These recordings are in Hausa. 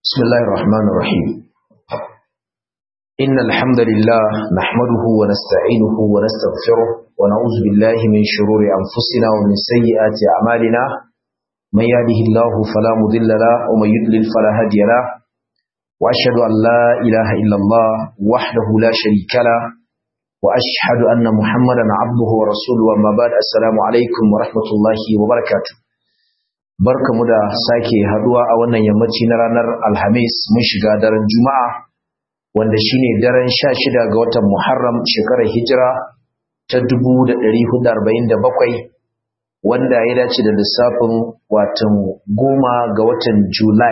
بسم الله الرحمن الرحيم إن الحمد لله نحمده ونستعينه ونستغفره ونعوذ بالله من شرور أنفسنا ومن سيئات أعمالنا من يهده الله فلا مضل له ومن يضلل فلا هادي له وأشهد أن لا إله إلا الله وحده لا شريك له وأشهد أن محمدا عبده ورسوله وما بعد السلام عليكم ورحمة الله وبركاته barkamu da sake haduwa a wannan yammaci na ranar alhamis mun shiga daren juma'a wanda shine daren 16 ga watan muharram shekarar hijira ta 1447 wanda ya dace da lissafin watan goma ga watan july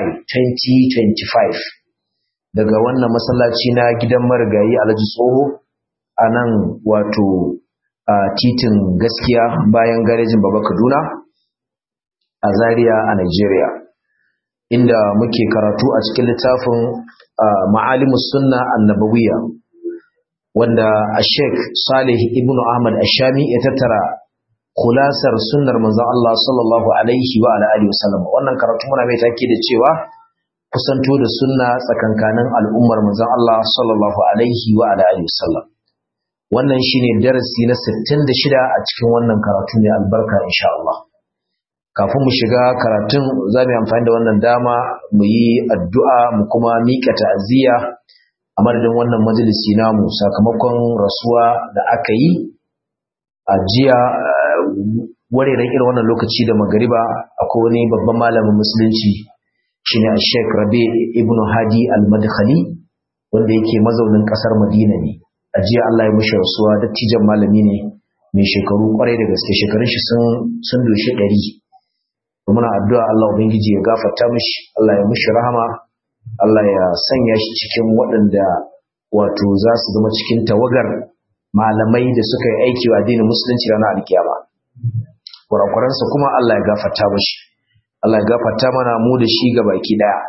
2025 daga wannan masallaci na gidan marigayi alhaji tsoho a nan wato a titin gaskiya bayan garejin baba kaduna a Zaria a Nigeria inda muke karatu a cikin littafin Ma'alimus Sunna Annabawiyya wanda Sheikh Salih Ibn Ahmad Ashami ya tattara kulasar sunnar manzon Allah sallallahu alaihi wa alihi wasallam wannan karatu muna mai take da cewa kusanto da sunna tsakankanin al'ummar manzon Allah sallallahu alaihi wa alihi wasallam wannan shine darasi na 66 a cikin wannan karatu ne albarka insha Allah kafin mu shiga karatun za mu yi amfani da wannan dama mu yi addu'a mu kuma miƙa ta'aziyya a madadin wannan majalisi namu sakamakon rasuwa da aka yi a jiya wareren irin wannan lokaci da magariba akwai wani babban malamin musulunci shine Sheikh Rabi ibn Hadi al-Madkhali wanda yake mazaunin kasar Madina ne a jiya Allah ya mishi rasuwa dattijan malami ne mai shekaru kwarai da gaske shekarun shi sun sun doshi ɗari muna addu'a Allah ubangiji ya gafarta mishi Allah ya mishi rahama Allah ya sanya shi cikin waɗanda wato za su zama cikin tawagar malamai da suka yi aiki wa addinin musulunci ranar alkiyama kurakuransa kuma Allah ya gafarta mishi Allah ya gafarta mana mu da shi ga baki daya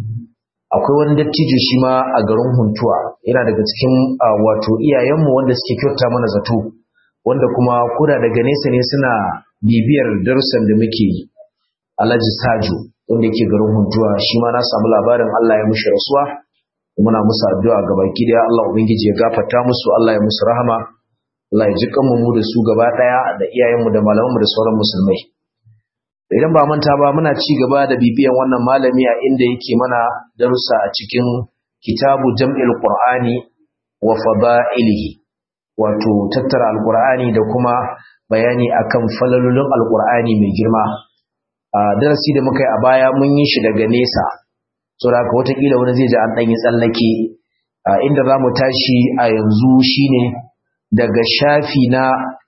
akwai wani dattijo shi ma a garin huntuwa yana daga cikin wato iyayenmu wanda suke kyauta mana zato wanda kuma kuda daga nesa ne suna bibiyar darussan da muke yi Alhaji Sajo wanda yake garin Huntuwa shi ma na samu labarin Allah ya mushi rasuwa muna musu addu'a ga baki daya Allah ubangiji ya gafarta musu Allah ya musu rahama Allah ya ji kanmu mu da su gaba daya da iyayenmu da malamanmu da sauran musulmai idan ba manta ba muna ci gaba da bibiyan wannan malami a inda yake mana darussa a cikin kitabu jam'il qur'ani wa fada'ilihi wato tattara alqur'ani da kuma bayani akan falalolin alqur'ani mai girma a darasi da muka yi a baya mun yi shi daga nesa so da watakila wani zai ji an ɗanyi tsallake inda za mu tashi a yanzu shine daga shafi na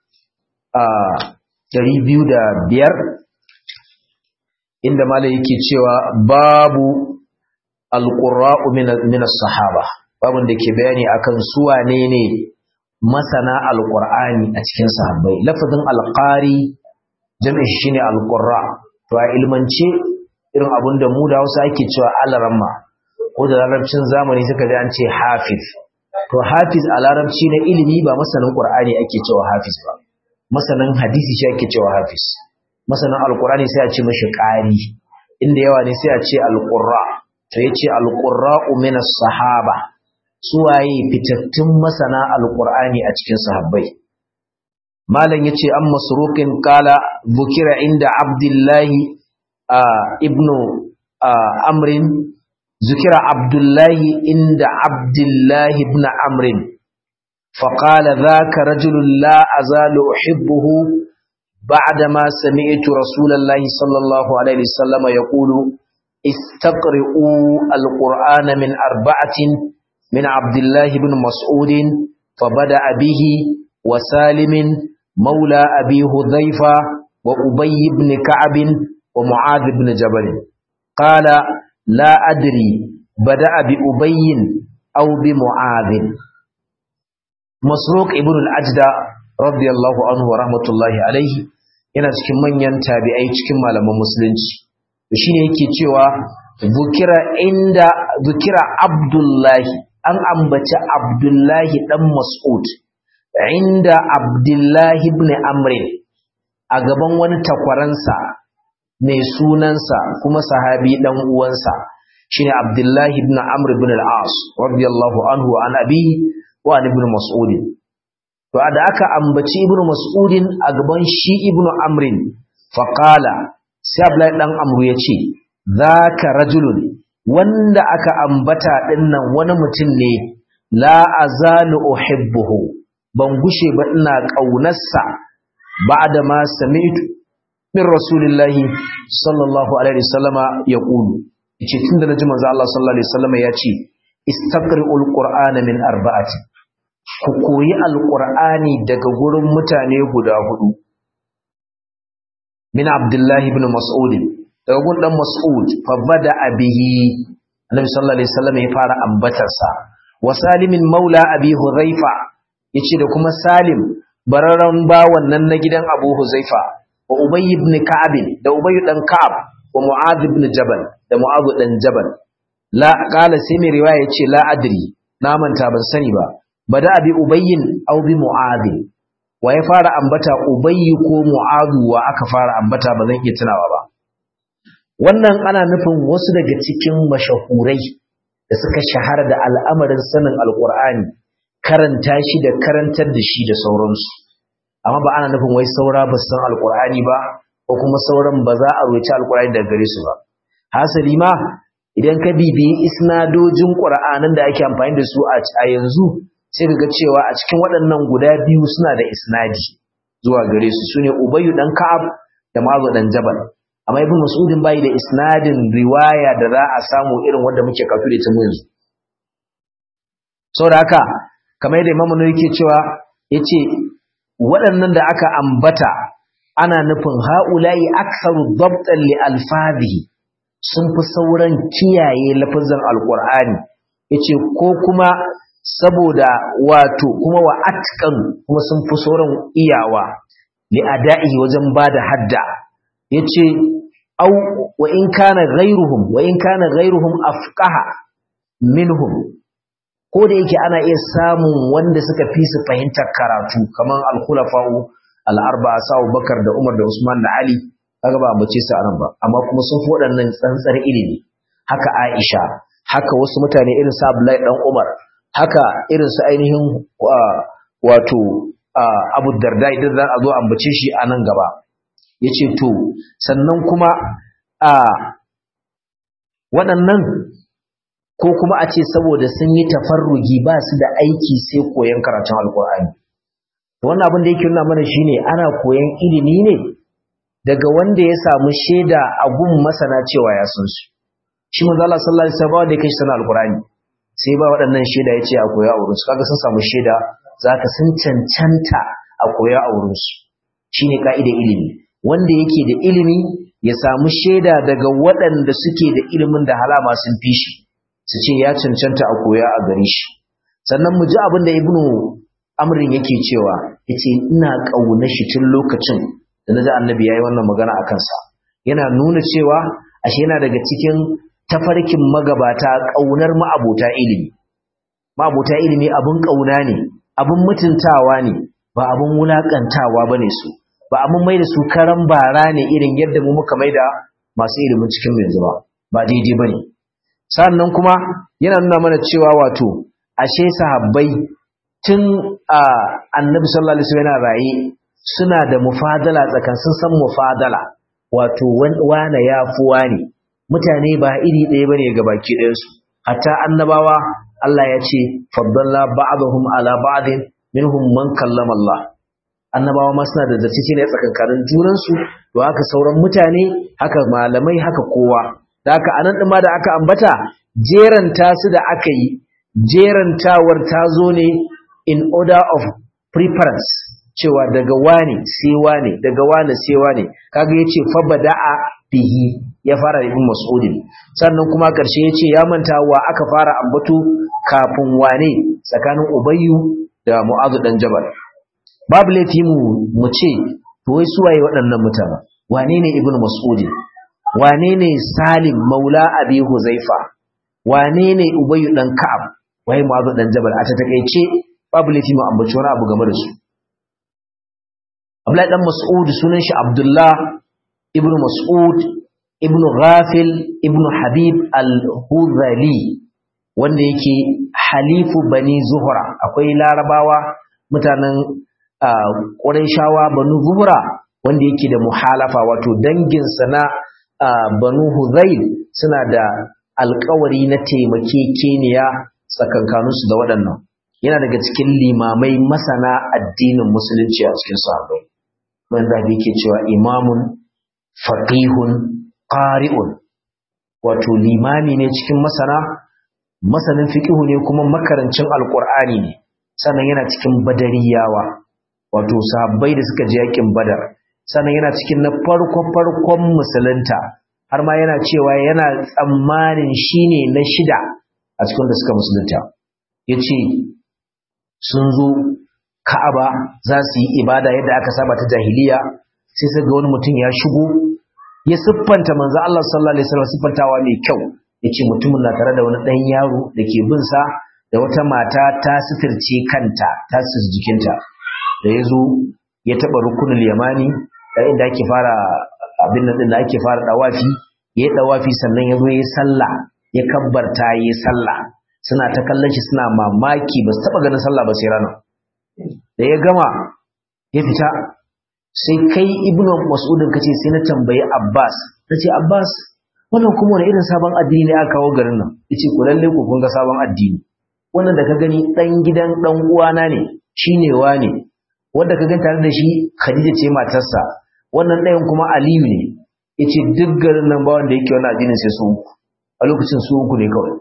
ɗari biyu da biyar inda malai yake cewa babu alƙura'u minas sahaba babun da ke bayani akan su wane ne masana alƙur'ani a cikin sahabbai lafazin alƙari jami'in shine alƙurra to a ilmance irin abin da mu da Hausa ake cewa alaramma ko da larabcin zamani suka ji an ce hafiz to hafiz a larabci na ilimi ba masanin qur'ani ake cewa hafiz ba masanin hadisi shi ake cewa hafiz masanin alqur'ani sai a ce mishi qari inda yawa ne sai a ce alqurra to yace alqurra'u min as-sahaba suwaye fitattun masana alqur'ani a cikin sahabbai malam yace an masruqin qala bukira inda abdullahi ibnu amrin zukira abdullahi inda abdullahi ibn amrin فقال ذاك رجل لا أزال أحبه بعدما سمعت رسول الله صلى الله عليه وسلم يقول استقرئوا القرآن من أربعة من عبد الله بن مسعود فبدأ به وسالم مولى أبي هذيفة وأبي بن كعب ومعاذ بن جبل قال لا أدري بدأ بأبي أو بمعاذ مسروق ابن الأجدى رضي الله عنه ورحمة الله عليه yana cikin manyan tabi'ai cikin malaman musulunci shine yake cewa zukira inda zukira abdullahi an ambaci abdullahi dan mas'ud inda abdullahi ibn amrin a gaban wani takwaransa mai sunansa kuma sahabi dan uwansa shine Abdullah ibn Amr ibn al-As radiyallahu anhu an abi wa an ibn Mas'ud to da aka ambaci ibn Mas'ud a gaban shi ibn Amr fa qala sai Abdullah dan Amr yace zaka rajulun wanda aka ambata dinnan wani mutum ne la azalu uhibbuhu ban gushe ba ina kaunarsa ba'da ma sami'tu min rasulillahi sallallahu alaihi wasallama yaqulu yace tunda naji manzo Allah sallallahu alaihi wasallama yace istaqri'ul qur'ana min arba'ati ku koyi alqur'ani daga gurin mutane guda hudu min abdullahi ibn mas'ud daga gun dan mas'ud fa bada bihi annabi sallallahu alaihi wasallama ya fara ambatarsa wa salimin maula abi hudhaifa yace da kuma salim bararan bawan nan na gidan abu huzaifa wa Ubay ibn Ka'ab da Ubay dan Ka'ab wa Mu'adh ibn Jabal da Mu'adh dan Jabal la qala sai mai riwaya yace la adri na manta ban sani ba bada abi Ubayyin aw bi Mu'adh wa ya fara ambata Ubay ko Mu'adh wa aka fara ambata ba zan iya tunawa ba wannan ana nufin wasu daga cikin mashahurai da suka shahara da al'amarin sanin alqur'ani karanta shi da karantar da shi da sauransu amma ba ana nufin wai saura ba san alkur'ani ba ko kuma sauran ba za a roci alkur'ani daga gare su ba hasali ma idan ka bibiyi isnadojin qur'anin da ake amfani da su a yanzu sai ka ga cewa a cikin waɗannan guda biyu suna da isnadi zuwa gare su sune ubayyu dan ka'ab da mazu dan jabal amma ibn mas'udin bai da isnadin riwaya da za a samu irin wanda muke kafu da ita yanzu saboda haka kamar yadda imamu ne yake cewa yace waɗannan da aka ambata ana nufin ha'ula'i aksaru dabtan li alfadhihi sun fi sauran kiyaye lafazin alqur'ani yace ko kuma saboda wato kuma wa atqan kuma sun fi sauran iyawa li ada'i wajen bada hadda yace au wa in kana ghayruhum wa in kana ghayruhum afqaha minhum ko da yake ana iya samun wanda suka fi su fahimtar karatu kamar al-khulafa'u al-arba'a sa'u bakar da umar da usman da ali kaga ba mace su anan ba amma kuma sun fi waɗannan tsantsar ilimi haka aisha haka wasu mutane irin su abdullahi dan umar haka irin su ainihin wato abu darda idan za a zo ambace shi a nan gaba yace to sannan kuma a waɗannan ko kuma a ce saboda sun yi tafarrugi ba su da aiki sai koyon karatun alkur'ani wannan abin da yake nuna mana shine ana koyon ilimi ne daga wanda ya samu shaida a gun masana cewa ya san su shi manzo Allah sallallahu alaihi wasallam da yake sanar alkur'ani sai ba waɗannan shaida yace a koya a wurin su kaga sun samu shaida zaka sun cancanta a koya a wurin su shine ka'idar ilimi wanda yake da ilimi ya samu shaida daga waɗanda suke da ilimin da halama sun fi shi su ce ya cancanta a koya a gare shi sannan mu ji abin da ibnu amrin yake cewa yace ina kauna shi tun lokacin da naji annabi yayi wannan magana a kansa yana nuna cewa ashe yana daga cikin tafarkin magabata kaunar ma'abota ilimi ma'abota ilimi abun kauna ne abun mutuntawa ne ba abun wulakantawa bane su ba abun mai da su karan bara ne irin yadda mu muka maida masu ilimin cikin yanzu ba ba daidai bane sannan kuma yana nuna mana cewa wato ashe sahabbai tun a annabi sallallahu alaihi wasallam yana raye suna da mufadala tsakan sun san mufadala wato wane ya fi wani mutane ba iri ɗaya bane ga baki ɗayan su hatta annabawa Allah ya ce faddalla ba'dhum ala ba'din minhum man kallama Allah annabawa ma suna da zartice ne tsakankanin junan su to haka sauran mutane haka malamai haka kowa da haka anan ɗin ma da aka ambata jeranta su da aka yi jerantawar ta zo ne in order of preference cewa daga wane sai wane daga wane sai wane kaga yace fa bada'a bihi ya fara da ibn mas'ud sannan kuma karshe yace ya manta wa aka fara ambato kafin wane tsakanin ubayyu da mu'adh dan jabal babu laifi mu mu ce to wai suwaye waɗannan mutane wane ne ibn mas'ud wane ne salim maula abi huzaifa wane ne ubayyu dan ka'ab wai mu'adh dan jabal a ta takeice babu laifi mu ambaci wani abu game da su Abdullahi dan Mas'ud sunan shi Abdullah ibn Mas'ud ibn ghafil ibn habib al-huzali wanda yake halifu bani zuhra akwai larabawa mutanen ƙurayshawa banu zuhra wanda yake da muhalafa wato danginsa na banu huzail suna da alkawari na taimakekeniya tsakankaninsu da waɗannan yana daga cikin limamai masana addinin musulunci a cikin sahabbai wanda yake cewa imamun faqihun qari'un wato limami ne cikin masana masanin fiqihu ne kuma makarancin alqur'ani ne sannan yana cikin badariyawa wato sahabbai da suka je yakin badar sannan yana cikin na farko farkon musulunta har ma yana cewa yana tsammanin shine na shida a cikin da suka musulunta yace sun zo Ka'aba za su yi ibada yadda aka saba ta jahiliya sai sai ga wani mutum ya shigo ya siffanta manzo Allah sallallahu alaihi wasallam siffantawa mai kyau yace mutumin na tare da wani dan yaro da ke bin sa da wata mata ta sitirce kanta ta sis jikinta da yazo ya taba rukunul yamani da inda ake fara abin nan da ake fara dawafi ya yi dawafi sannan ya zo ya sallah ya kabbarta ya sallah suna ta kallon shi suna mamaki ba su taba ganin sallah ba sai rana da ya gama ya fita sai kai ibnu mas'udin kace sai na tambayi abbas nace abbas wannan kuma wani irin sabon addini ne aka kawo garin nan yace ku lalle ku kun ga sabon addini wannan da ka gani dan gidan dan uwana ne shine wane wanda ka gani tare da shi khadija ce matarsa wannan ɗayan kuma aliyu ne yace duk garin nan ba wanda yake wannan addinin sai su uku a lokacin su uku ne kawai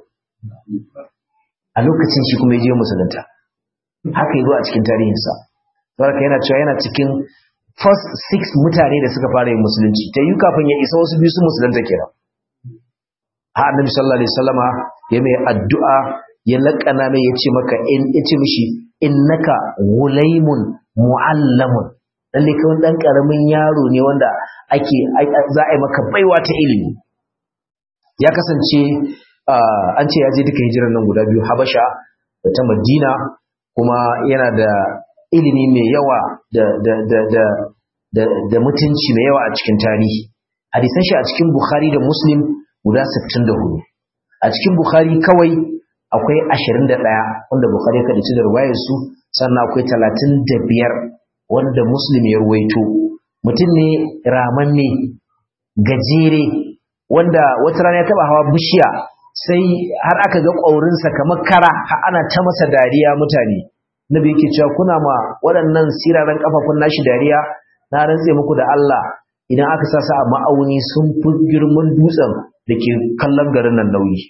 a lokacin shi kuma ya je musulunta haka yi zo a cikin tarihinsa saboda yana cewa yana cikin first six mutane da suka fara yin musulunci ta yi kafin ya isa wasu biyu su musulunta kenan ha annabi sallallahu alaihi wasallama ya mai addu'a ya laƙana mai ya ce maka in ya ce mishi innaka gulaimun mu'allamun lalle kai wani dan karamin yaro ne wanda ake za a yi maka baiwa ta ilimi ya kasance an ce ya je duka hijirar nan guda biyu habasha da ta madina kuma yana da ilimi mai yawa da, da, da, da, da, da mutunci mai yawa a cikin tarihi hadisan shi a cikin bukhari da muslim guda 64 a cikin bukhari kawai akwai 21 wanda bukhari ya kadace da ruwayar su sannan akwai 35 wanda muslim ya ruwaito mutum ne ramanne gajere wanda wata rana ya taba hawa bishiya sai har aka ga ƙaurinsa kamar kara har ana ta masa dariya mutane nabi yake cewa kuna ma waɗannan siraran kafafun nashi dariya na rantse muku da Allah idan aka sa su a ma'auni sun fi girman dutsen da ke kallon garin nan nauyi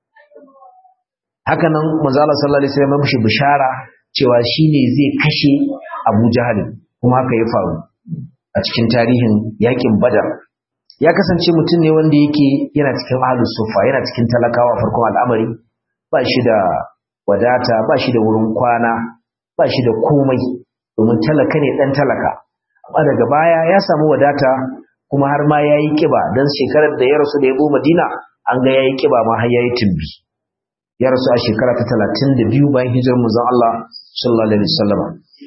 haka nan manzo Allah sallallahu alaihi wasallam mishi bishara cewa shine zai kashe Abu Jahal kuma haka ya faru a cikin tarihin yakin Badar ya kasance mutum ne wanda yake yana cikin ahlus sufa yana cikin talakawa farkon al'amari ba shi da wadata ba shi da wurin kwana ba shi da komai domin talaka ne dan talaka amma daga baya ya samu wadata kuma har ma yayi kiba dan shekarar da ya rasu da ya go Madina an ga yayi kiba ma har yayi tumbi ya rasu a shekara ta 32 bayan hijirar manzon Allah sallallahu alaihi wasallam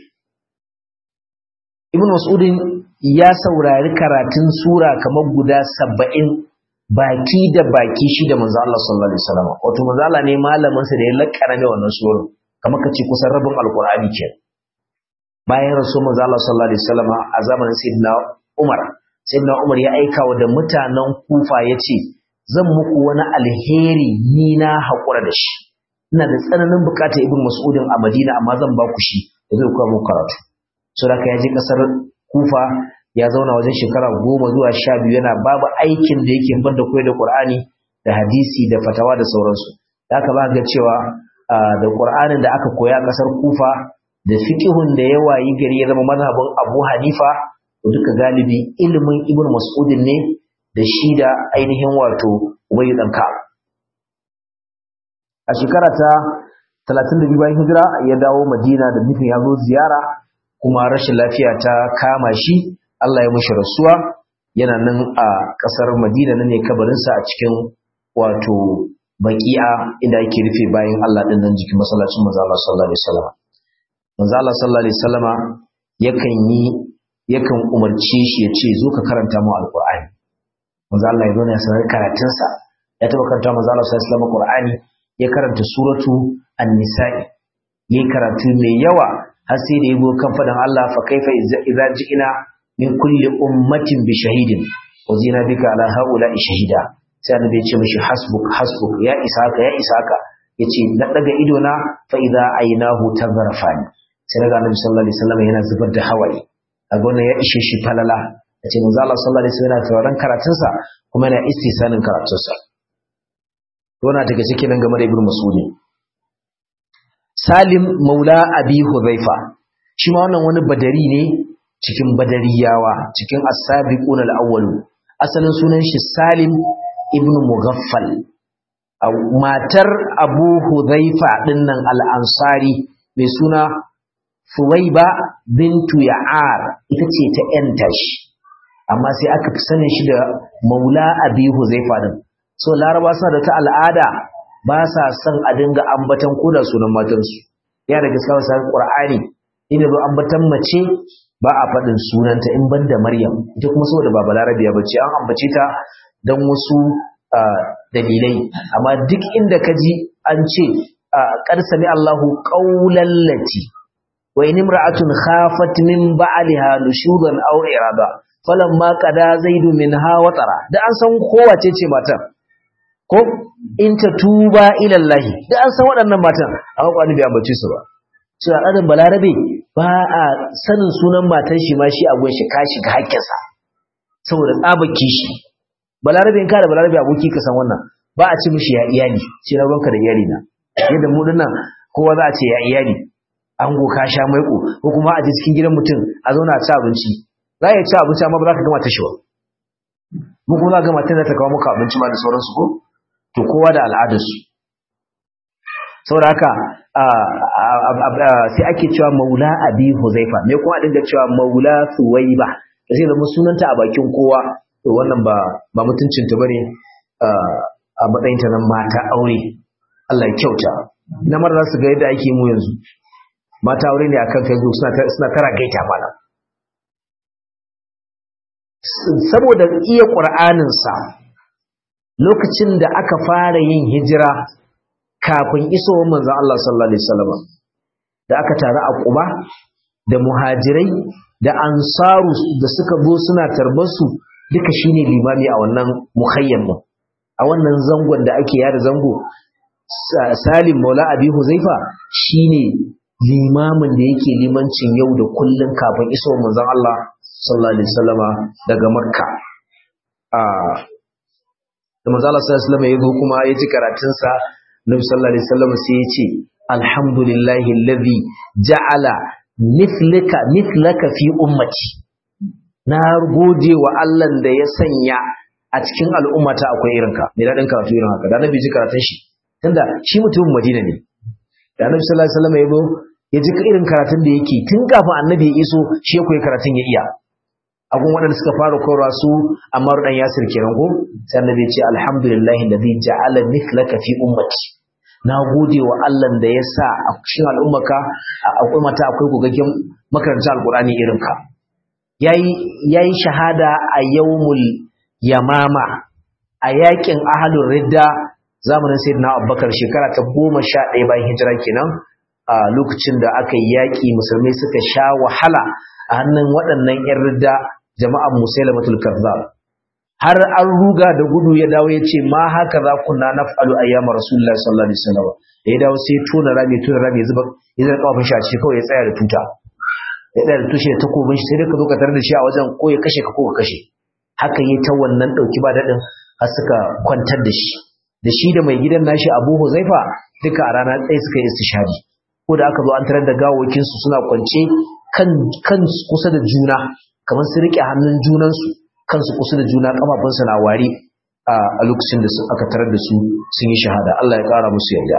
Ibn Mas'udin ya saurari karatun sura kamar guda saba'in baki da baki shi da manzo Allah sallallahu alaihi wasallam wato manzo Allah ne malamin sa da ya lakkara ne wannan sura kamar kace kusan rabin alqur'ani ke bayan rasul manzo Allah sallallahu alaihi wasallam a zamanin sayyidina Umar sayyidina Umar ya aika wa da mutanen Kufa yace zan muku wani alheri ni na hakura da shi ina da tsananin bukatar ibn Mas'udin a Madina amma zan ba ku shi da zai kawo muku karatu saboda ya je kasar kufa ya zauna wajen shekara goma zuwa sha biyu yana babu aikin da yake ban da koyar da qur'ani da hadisi da fatawa da sauransu da aka ba ga cewa da qur'anin da aka koya a kasar kufa da fiqhun da ya wayi gari ya zama mazhabin abu hanifa duka galibi ilimin ibn mas'udin ne da shi da ainihin wato ubay dan ka a shekara ta 32 bayan hijira ya dawo madina da nufin ya zo ziyara kuma rashin lafiya ta kama shi Allah ya mushi rasuwa yana nan a ƙasar Madina nan ne kabarinsa a cikin wato baqi'a inda yake rufe bayan Allah din nan jikin masallacin manzo Allah sallallahu alaihi wasallam manzo Allah sallallahu alaihi wasallama yakan yi yakan umarce shi ya ce zo ka karanta mu alqur'ani manzo Allah ya zo ne sanar karatun sa ya taba karanta manzo Allah sallallahu alaihi wasallam Qur'ani ya karanta suratu an-nisa'i yayi karatu mai yawa har sai da yabo kan fadan Allah fa kaifa idza ji'ina min kulli ummatin bi shahidin wa zina bika ala haula'i shahida sai annabi ya ce mishi hasbuk hasbuk ya isaka ya isaka yace na daga ido na fa idza aynahu tazarfani sai daga annabi sallallahu alaihi wasallam yana zubar da hawaye a gona ya ishe shi falala yace manzo Allah sallallahu alaihi wasallam yana tawaran karatun sa kuma yana istisanin karatun sa to na daga cikin nan game da ibnu mas'ud Salim Maula Abi Hudhaifa shi ma wannan wani badari ne cikin badariyawa cikin as-sabiqun al-awwal asalin sunan shi Salim ibn Mughaffal matar Abu Hudhaifa dinnan al-Ansari mai suna Fuwaiba bintu Ya'ar ita ce ta yanta shi amma sai aka fi sanin shi da Maula Abi Hudhaifa din so Laraba suna da ta al'ada ba sa son a dinga ambatan koda sunan matansu ya da gaskiya wasu Qur'ani inda zo ambatan mace ba a faɗin sunanta in banda Maryam ita kuma saboda ba Balarabiya bace an ambace ta dan wasu dalilai amma duk inda ka ji an ce qad sami Allahu qawlan lati wa in imra'atun khafat min ba'liha nushudan aw irada falamma qada zaidu minha watara da an san kowace ce matar ko in ta tuba ila Allah da an san waɗannan matan amma kwani bai ambace su ba su al'adar balarabe ba a sanin sunan matan shi ma shi a gun shi ka shiga hakkinsa saboda tsaba kishi balarabe in ka da balarabe aboki ka san wannan ba a ci mishi ya iyali sai na ruwanka da iyali na yadda mu dinnan kowa za a ce ya iyali an go ka sha maiko ko kuma a je cikin gidan mutum a zauna a ci abinci za ya ci abinci amma ba za ka gama ta shi ba mu kuma za ka gama ta ta kawo maka abinci ma da sauransu ko to kowa da al'adarsu saboda haka sai ake cewa maula abi huzaifa me kuma a dinga cewa maula suwaiba da sai zama sunanta a bakin kowa to wannan ba ba mutuncin ta bane a matsayin ta nan mata aure Allah ya kyauta na mara za su ga yadda ake mu yanzu mata aure ne akan Facebook suna suna tara gaita mana saboda iya Qur'anin sa lokacin da aka fara yin hijira kafin isowar manzon Allah sallallahu alaihi wasallam da aka taru a Quba da muhajirai da ansaru da suka zo suna tarbar su duka shine limami a wannan muhayyam din a wannan zangon da ake yada zango Salim Maula Abi Huzaifa shine limamin da yake limancin yau da kullun kafin isowar manzon Allah sallallahu alaihi wasallama daga Makka a da manzo Allah sallallahu alaihi wasallam ya zo kuma ya ji karatun sa Nabi sallallahu alaihi wasallam sai ya ce alhamdulillahi alladhi ja'ala mithlaka mithlaka fi ummati na gode wa Allah da ya sanya a cikin al'ummata akwai irinka mai daɗin karatu irin haka da Nabi ji karatun shi tunda shi mutumin Madina ne da Nabi sallallahu alaihi wasallam ya zo ya ji irin karatun da yake tun kafin Annabi ya iso shi ya koyi karatun ya iya agun waɗanda suka fara koyarwa su Ammar dan Yasir kenan ko sai Annabi ya ce alhamdulillahi alladhi ja'ala mithlaka fi ummati na gode wa Allah da ya sa a cikin al'ummaka akwai mata akwai gogaggen makaranta alqur'ani irin ka yayi yayi shahada a yawmul yamama a yakin ahlur ridda zamanin sayyidina Abubakar shekara ta 11 bayan hijira kenan a lokacin da aka yi yaki musulmai suka sha wahala a hannun waɗannan 'yan ridda jama'an musailamatul kazzab har an ruga da gudu ya dawo ya ce ma haka za kunna naf'alu ayyama rasulullahi sallallahu alaihi wasallam ya dawo sai tona rami tona rami ya zuba ya zama kafin shi a cikin kawai ya tsaya da tuta ya tsaya da tushe da takobin shi sai dai ka zo ka tarar da shi a wajen ko ya kashe ka ko ka kashe haka yi ta wannan dauki ba dadin har suka kwantar da shi da shi da mai gidan nashi Abu Huzaifa duka a rana ɗaya suka yi istishhadi ko da aka zo an tarar da gawawakin su suna kwance kan kan kusa da juna kamar su rike hannun junansu kansu kusa da juna kafafunsu na wari a lokacin da aka tarar da su sun yi shahada Allah ya kara musu yarda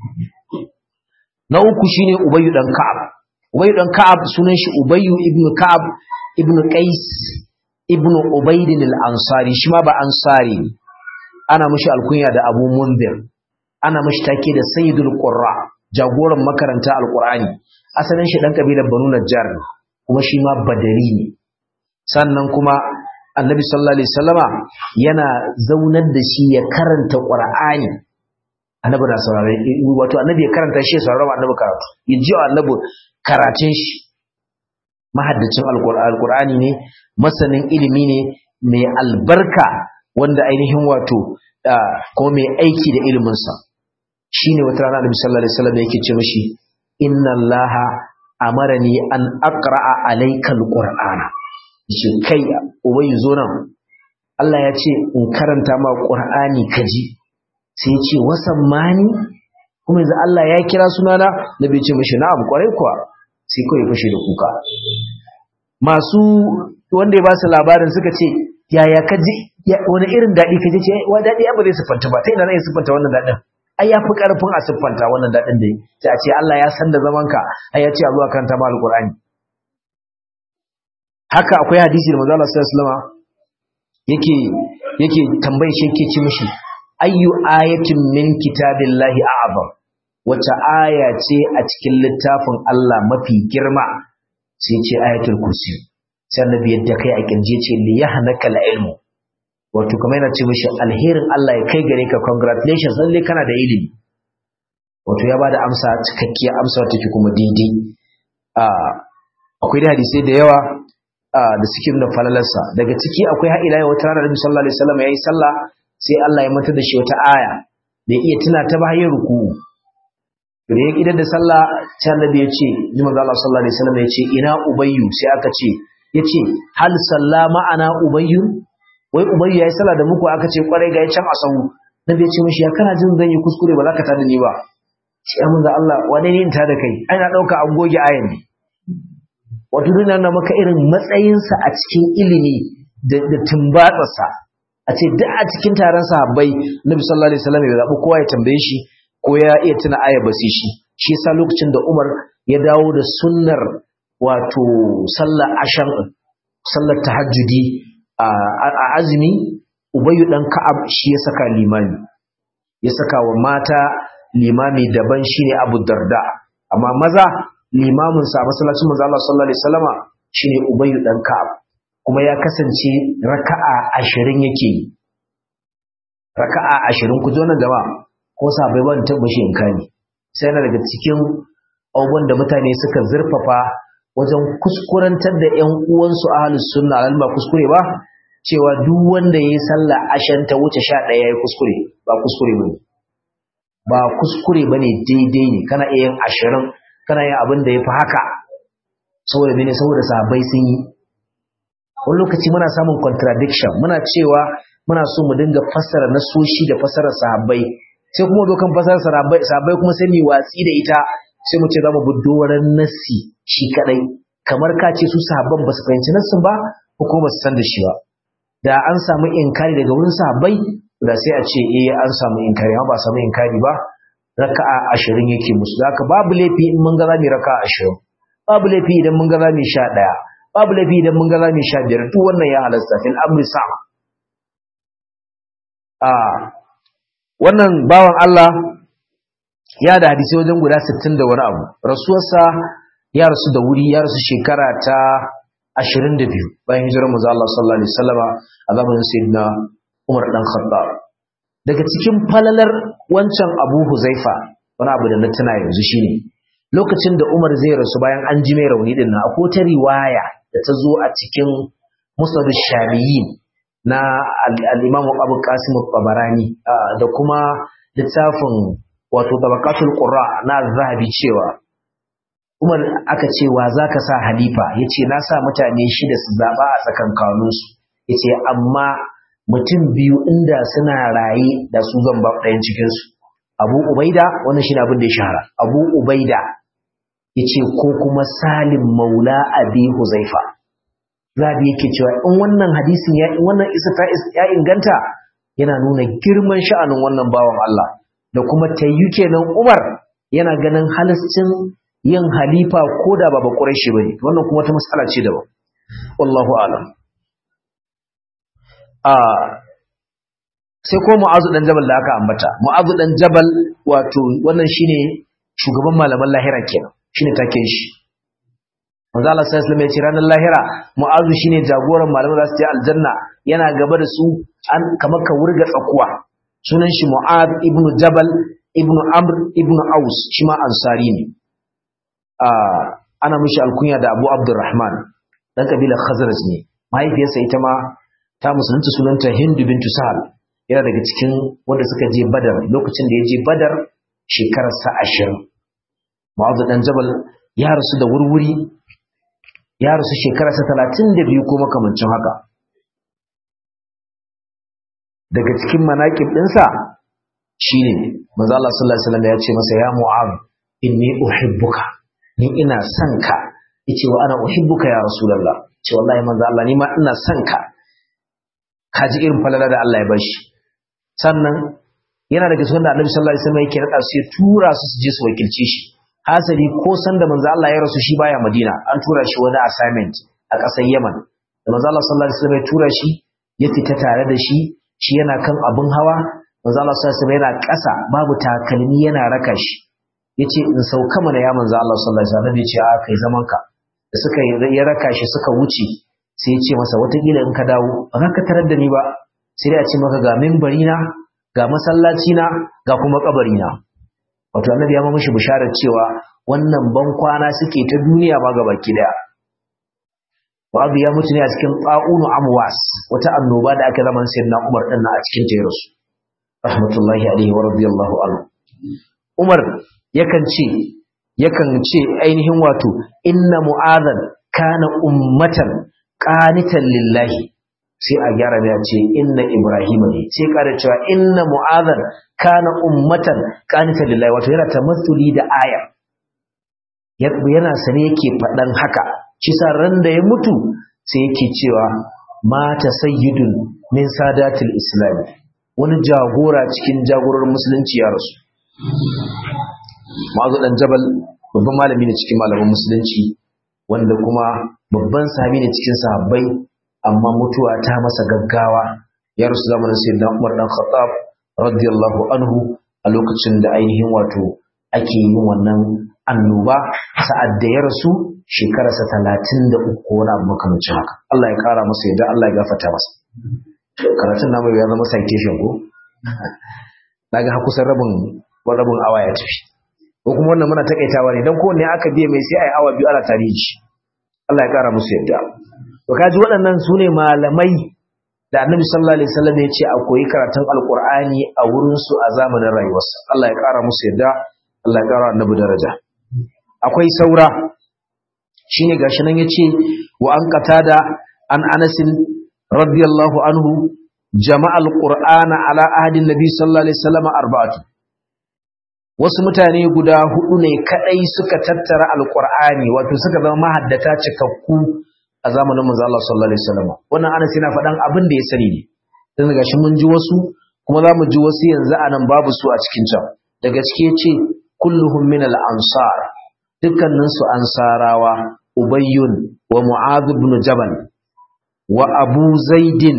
na uku shine Ubayyu dan Ka'ab Ubayyu dan Ka'ab sunan shi Ubayyu ibn Ka'ab ibn Qais ibn Ubayd al-Ansari shi ma ba Ansari ana mishi alkunya da Abu Munzir ana mishi take da Sayyidul Qurra jagoran makaranta alqur'ani asalin shi dan kabilar Banu Najjar kuma shi ma Badari ne sannan kuma annabi sallallahu alaihi wasallama yana zaunar da shi ya karanta qur'ani annabi na saurare wato annabi ya karanta shi ya saurara annabi karatu ya ji annabi karatun shi mahaddacin alqur'ani ne masanin ilimi ne mai albarka wanda ainihin wato ko mai aiki da iliminsa shine wata rana annabi sallallahu alaihi wasallam yake ce mishi inna allaha amarani an aqra'a alayka alqur'ana shi kai ubayyu zo nan Allah ya ce in karanta ma qur'ani kaji sai ya ce wasan mani kuma yanzu Allah ya kira sunana nabi ya ce mishi na'am kwarai kuwa sai kawai fashe da kuka masu wanda ya ba su labarin suka ce yaya kaji wani irin daɗi kaji ce wa daɗi ya ba zai siffanta ba ta ina zai siffanta wannan daɗin ai ya fi ƙarfin a siffanta wannan daɗin da yi sai a ce Allah ya san da zamanka ai ya ce a zuwa karanta ma alƙur'ani haka akwai hadisi da manzo Allah sallallahu alaihi wasallam yake yake tambayar shi yake ci mishi ayyu ayatin min kitabillahi a'zam wace aya ce a cikin littafin Allah mafi girma sai ce ayatul kursi sai annabi yadda kai a kirje ce li yahnaka ilmu wato kamar yana ce mishi alherin Allah ya kai gare ka congratulations lalle kana da ilimi wato ya bada amsa cikakkiyar amsa take kuma daidai akwai da hadisai da yawa da suke nuna falalarsa daga ciki akwai ha'ila ya wata ranar sallallahu alaihi wasallam yayi sallah sai Allah ya manta da shi wata aya da iya tuna ta bayan ruku da ya kidar da sallah sai Annabi ya ce ji manzo Allah sallallahu alaihi wasallam ya ce ina ubayyu sai aka ce yace hal salla ma'ana ubayyu wai ubayyu yayi sallah da muku aka ce kwarai ga can a sahu Nabi ya ce mishi ya kana jin zan yi kuskure ba za ka tada ni ba sai manzo Allah wane ne in ta da kai ai na dauka an goge ayan ne wato nuna na maka irin matsayinsa a cikin ilimi da tumbatsarsa a ce duk a cikin taron sahabbai nabi sallallahu alaihi wasallam ya zaɓi kowa ya tambaye shi ko ya iya tuna aya basi shi shi yasa lokacin da Umar ya dawo da sunnar wato sallar ashan sallar tahajjudi a azumi Ubayyu dan Ka'ab shi ya saka limami ya saka wa mata limami daban shine Abu Darda amma maza limamin sa masallacin manzo Allah sallallahu alaihi wasallama shine Ubayy dan Ka'ab kuma ya kasance raka'a 20 yake yi raka'a 20 ku zo nan gaba ko sabai ban tabbashi in kani sai na daga cikin abubuwan da mutane suka zurfafa wajen kuskurantar da ƴan uwansu ahlus sunna alal ba kuskure ba cewa duk wanda yayi sallah ashan ta wuce 11 yayi kuskure ba kuskure bane ba kuskure bane daidai ne kana iya yin 20 kana yin abin da ya fi haka saboda mene saboda sahabbai sun yi wani lokaci muna samun contradiction muna cewa muna so mu dinga fassara nasoshi da fassarar sahabbai sai kuma zo kan fassarar sahabbai kuma sai mu watsi da ita sai mu ce za mu bi doran nassi shi kadai kamar ka ce su sahabban ba su fahimci nassin ba ko kuma ba su san da shi ba da an samu inkari daga wurin sahabbai da sai a ce eh an samu inkari amma ba samu inkari ba raka'a ashirin yake musu haka babu laifi in mun ga za mu raka'a ashirin babu laifi idan mun ga za mu sha ɗaya babu laifi idan mun ga za mu sha biyar duk wannan ya halasta fil amri sa a wannan bawan Allah ya da hadisi wajen guda 60 da wani abu rasuwarsa ya rasu da wuri ya rasu shekara ta 22 bayan hijirar manzo Allah sallallahu alaihi wasallama a zamanin sayyidina Umar dan Khattab daga cikin falalar wancan Abu Huzaifa wani abu da na tuna yanzu shine lokacin da Umar zai rasu bayan an ji mai rauni din nan akwai ta riwaya da ta zo a cikin Musnad Shamiyyin na al-Imam Abu Qasim al-Tabarani da kuma littafin wato Tabaqatul Qurra na Zahabi cewa Umar aka ce wa zaka sa halifa yace na sa mutane shida su zaba a tsakankaninsu yace amma mutum biyu inda suna raye da su zan ba ɗayan cikinsu abu ubaida wannan shi abin da ya shahara abu ubaida ya ce ko kuma salim maula abi huzaifa zabi yake cewa in wannan hadisin ya in wannan isa ta ya inganta yana nuna girman sha'anin wannan bawan Allah da kuma tayyu kenan Umar yana ganin halascin yin halifa ko da ba ba Quraishi bane wannan kuma ta mas'ala ce daban wallahu a'lam sai ko mu'azu dan jabal da aka ambata mu'azu dan jabal wato wannan shine shugaban malaman lahira kenan shine taken shi manzo Allah sallallahu alaihi wasallam ya ce ranar lahira mu'azu shine jagoran malaman za su je aljanna yana gaba da su an kamar ka wurga tsakuwa sunan shi mu'az ibn jabal ibn amr ibn aus shi ma ansari ne ana mishi alkunya da abu abdurrahman dan kabilar khazraj ne mahaifiyarsa ita ma ta musulunta sunanta hindu bintu sahal yana daga cikin wanda suka je badar lokacin da ya je badar shekararsa ashirin mu'azu dan jabal ya rasu da wurwuri ya rasu shekararsa talatin da biyu ko makamancin haka daga cikin manaƙib ɗinsa shine manzo Allah sallallahu alaihi wasallam ya ce masa ya mu'az inni uhibbuka ni ina son ka yace wa ana uhibbuka ya rasulullah ce wallahi manzo Allah ni ma ina son ka kaji irin falala da Allah ya bashi sannan yana daga cikin da Annabi sallallahu alaihi wasallam yake rada su ya tura su su je su wakilce shi hasali ko san da manzo Allah ya rasu shi baya Madina an tura shi wani assignment a ƙasar Yaman da manzo Allah sallallahu alaihi wasallam ya tura shi ya fita tare da shi shi yana kan abun hawa manzo Allah sallallahu alaihi wasallam yana ƙasa babu takalmi yana raka shi yace in sauka mana ya manzo Allah sallallahu alaihi wasallam yace a kai zaman ka da suka ya raka shi suka wuce sai ya ce masa watakila in ka dawo ba za ka tarar da ni ba sai dai a ce maka ga mimbari na ga masallaci na ga kuma kabari na wato annabi ya mishi bisharar cewa wannan ban kwana suke ta duniya ba ga baki daya Babu ya mutu ne a cikin ƙa'unu amwas wata annoba da aka zaman sayyidina Umar din a cikin ta rasu rahmatullahi alaihi wa radiyallahu anhu Umar yakan ce yakan ce ainihin wato inna mu'adhan kana ummatan qanitan lillahi sai a gyara da ce inna ibrahima ne sai kada cewa inna mu'adhan kana ummatan qanitan lillahi wato yana tamassuli da aya yana sane yake faɗan haka shi sa ran da ya mutu sai yake cewa mata sayyidun min sadatul islam wani jagora cikin jagorar musulunci ya rasu ma'azu dan jabal babban malami ne cikin malaman musulunci wanda kuma babban sahabi ne cikin sahabbai amma mutuwa ta masa gaggawa ya rasu zamanin sayyidina Umar dan Khattab radiyallahu anhu a lokacin da ainihin wato ake yin wannan annoba sa'ad da ya rasu shekararsa talatin da uku wani abu makamancin haka Allah ya kara masa yadda Allah ya gafata masa karatun namu ya zama citation ko na ga kusan rabin rabin awa ya tafi ko kuma wannan muna takaitawa ne don kowanne aka biya mai sai a yi awa biyu ana tarihi Allah ya kara musu yadda to kaji waɗannan su ne malamai da annabi sallallahu alaihi wasallam ya ce a koyi karatun alqur'ani a wurin su a zamanin rayuwarsa Allah ya kara musu yadda Allah ya kara annabi daraja akwai saura shine gashi nan yace wa an qatada an Anas radiyallahu anhu jama'al qur'ana ala ahadin nabi sallallahu alaihi wasallam arba'atu wasu mutane guda hudu ne kadai suka tattara alqur'ani wato suka zama mahaddata cikakku a zamanin manzo Allah sallallahu alaihi wasallam wannan Anas yana faɗan abin da ya sani ne dan gashi mun ji wasu kuma za mu ji wasu yanzu anan babu su a cikin can daga cike yace kulluhum min al-ansar dukkaninsu ansarawa ubayyun wa mu'adh ibn jabal wa abu zaidin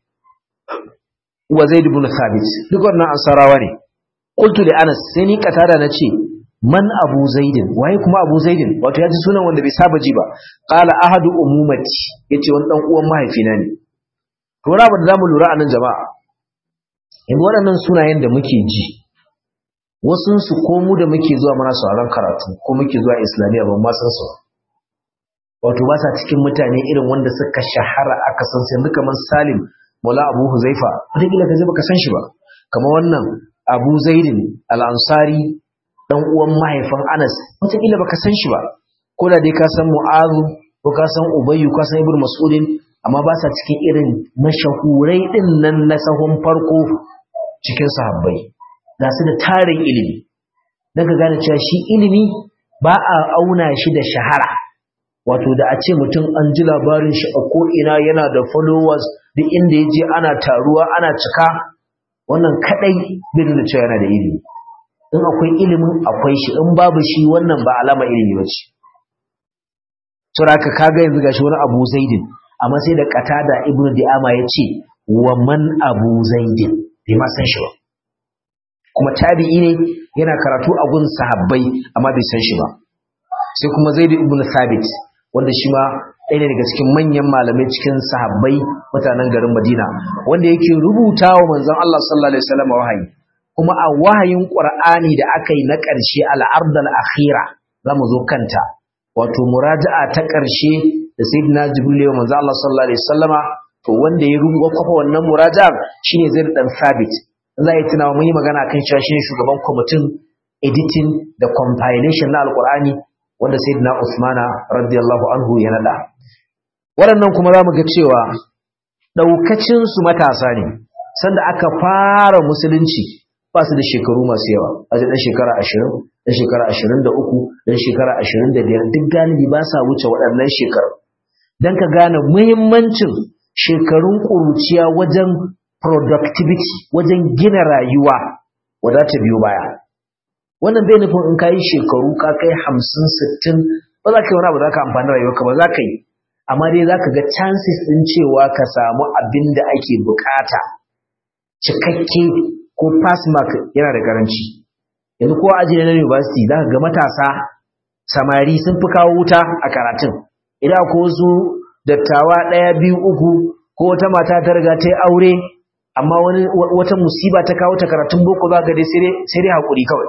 wa zaid ibn thabit duk wannan ansarawa ne qultu li anas sai ni katada nace man abu zaidin waye kuma abu zaidin wato ya ji sunan wanda bai saba ji ba qala ahadu umumati yace wani dan uwan mahaifina ne to wani abu da zamu lura a nan jama'a yanzu waɗannan sunayen da muke ji wasunsu ko mu da muke zuwa mana sauraron karatu ko muke zuwa islamiyya ban ma san su wato ba sa cikin mutane irin wanda suka shahara a kasan sai kamar salim mola abu huzaifa wataƙila ka je baka san shi ba kamar wannan abu zaidin al'ansari dan uwan mahaifin anas wataƙila baka san shi ba ko da dai ka san mu'azu ko ka san ubayyu ka san ibnu mas'udin amma ba sa cikin irin mashahurai din nan na sahun farko cikin sahabbai ga su da tarin ilimi don ka gane cewa shi ilimi ba a auna shi da shahara wato da a ce mutum an ji labarin shi a ko'ina yana da followers duk inda ya je ana taruwa ana cika wannan kadai bai da cewa yana da ilimi in akwai ilimin akwai shi in babu shi wannan ba alama ilimi ba ce saboda kaga yanzu gashi wani abu zaidin amma sai da qatada ibnu di'ama ya ce wa man abu zaidin bai ma san shi ba kuma tabi'i ne yana karatu a gun sahabbai amma bai san shi ba sai kuma zaid ibn thabit wanda shi ma ɗaya ne daga cikin manyan malamai cikin sahabbai mutanen garin Madina wanda yake rubuta wa manzon Allah sallallahu alaihi wasallam wahayi kuma a wahayin Qur'ani da aka yi na ƙarshe al-ardal akhira zamu zo kanta wato muraja'a ta ƙarshe da sayyidina Jibril wa manzon Allah sallallahu alaihi wasallama to wanda ya rubuta kwafa wannan muraja'a shine Zaid dan Sabit za yi tunawa mun yi magana kan cewa shine shugaban kwamitin editing da compilation na Al-Qur'ani wanda sayyidina Usmana radiyallahu anhu ya nada waɗannan kuma za mu ga cewa ɗaukacinsu matasa ne sanda aka fara musulunci ba su da shekaru masu yawa a ɗan shekara ashirin ɗan shekara ashirin da uku ɗan shekara ashirin da biyar duk galibi ba sa wuce waɗannan shekaru don ka gane muhimmancin shekarun ƙuruciya wajen productivity wajen gina rayuwa wadata biyu baya wannan bai nufin in ka yi shekaru ka kai hamsin sittin ba za ka yi wani abu za ka amfani rayuwarka ba za ka yi amma dai za ka ga chances ɗin cewa ka samu abin da ake bukata cikakke ko pass mark yana da karanci yanzu ko aji na university za ka ga matasa samari sun fi kawo wuta a karatun idan ko wasu dattawa ɗaya biyu uku ko wata mata ta riga ta yi aure amma wani wata musiba ta kawo ta karatun boko za ga dai sai dai haƙuri kawai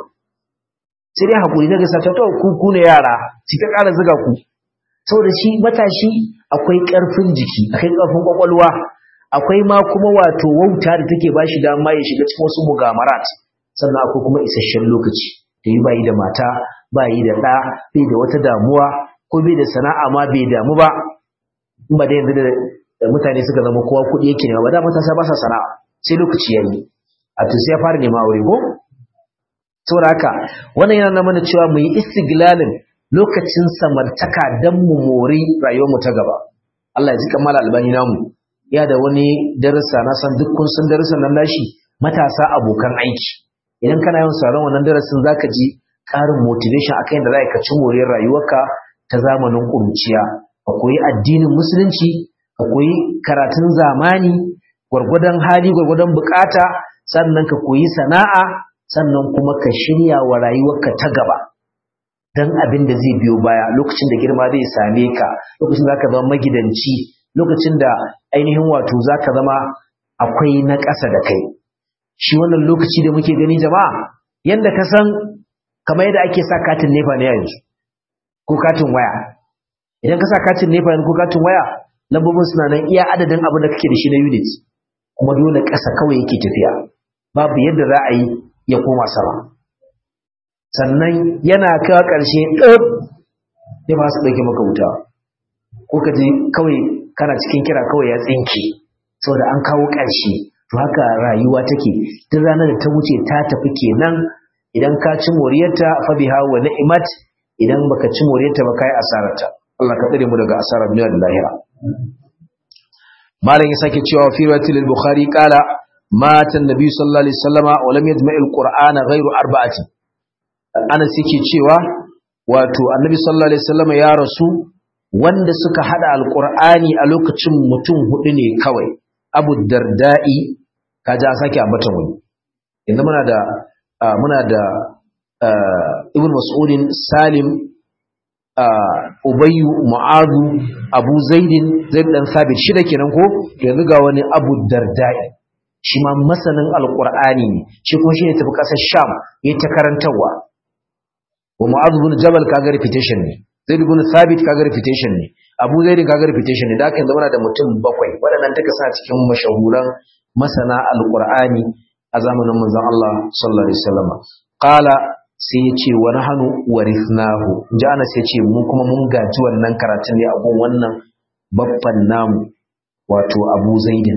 sai dai haƙuri na gasa ta ku ku ne yara su ta ƙara zuga ku saboda shi matashi akwai ƙarfin jiki akwai ƙarfin ƙwaƙwalwa akwai ma kuma wato wauta da take ba shi dama ya shiga cikin wasu mugamarat sannan akwai kuma isasshen lokaci da yi bayi da mata bayi da ɗa bai da wata damuwa ko bai da sana'a ma bai damu ba in ba da yanzu da mutane suka zama kowa kuɗi yake nema ba da matasa ba sa sana'a sai lokaci ya yi a to sai ya fara nema aure ko saboda haka wannan yana mana cewa mu yi istiglalin lokacin samartaka don mu mori rayuwarmu ta gaba Allah ya ji kamala albani namu ya da wani darasa na san duk kun san darasin nan nashi matasa abokan aiki idan kana yawan sauran wannan darasin zaka ji ƙarin motivation akan yadda za ka ci moriyar rayuwarka ta zamanin ƙuruciya ka koyi addinin musulunci ka koyi karatun zamani gwargwadon hali gwargwadon bukata sannan ka koyi sana'a sannan kuma ka shirya wa rayuwarka ta gaba dan abin da zai biyo baya lokacin da girma zai same ka lokacin da ka zama magidanci lokacin da ainihin wato zaka zama akwai na ƙasa da kai shi wannan lokaci da muke gani jama'a yanda ka san kamar yadda ake sa katin nefa ne yanzu ko katin waya idan ka sa katin nefa ko katin waya lambobin suna nan iya adadin abin da kake da shi na unit kuma dole ƙasa kawai yake tafiya babu yadda za a yi ya koma sama sannan yana kawo ƙarshe ɗab sai ba su ɗauke maka wuta ko ka ji kawai kana cikin kira kawai ya tsinke saboda an kawo ƙarshe to haka rayuwa take duk ranar da ta wuce ta tafi kenan idan ka ci moriyarta fa biha wa ni'mat idan baka ci moriyarta ba kai asararta Allah ka tsare mu daga asarar duniya da lahira malam ya sake cewa fi riwayatil bukhari qala mata annabi sallallahu alaihi wasallama wa lam yajma'il qur'ana ghayru arba'ati Anas yake cewa wato Annabi sallallahu alaihi wasallam ya rasu wanda suka hada alqur'ani a lokacin mutum hudu ne kawai Abu Darda'i kaja sake ambata wani yanzu muna da muna da Ibn Mas'udin Salim Ubayyu Mu'adhu Abu Zaidin Zaid dan Sabit shida kenan ko yanzu ga wani Abu Darda'i shi ma masanin alqur'ani ne shi kuma shine tafi kasar Sham yayin ta karantawa wa mu'adh ibn jabal kaga reputation ne zaid ibn thabit kaga reputation ne abu zaid kaga reputation ne da haka zama da mutum bakwai waɗannan take sa cikin mashahuran masana alqur'ani a zamanin manzon Allah sallallahu alaihi wasallam qala sai ya ce wa nahnu warithnahu ji ana sai ya ce mu kuma mun gaji wannan karatun ne a gun wannan babban namu wato abu zaidin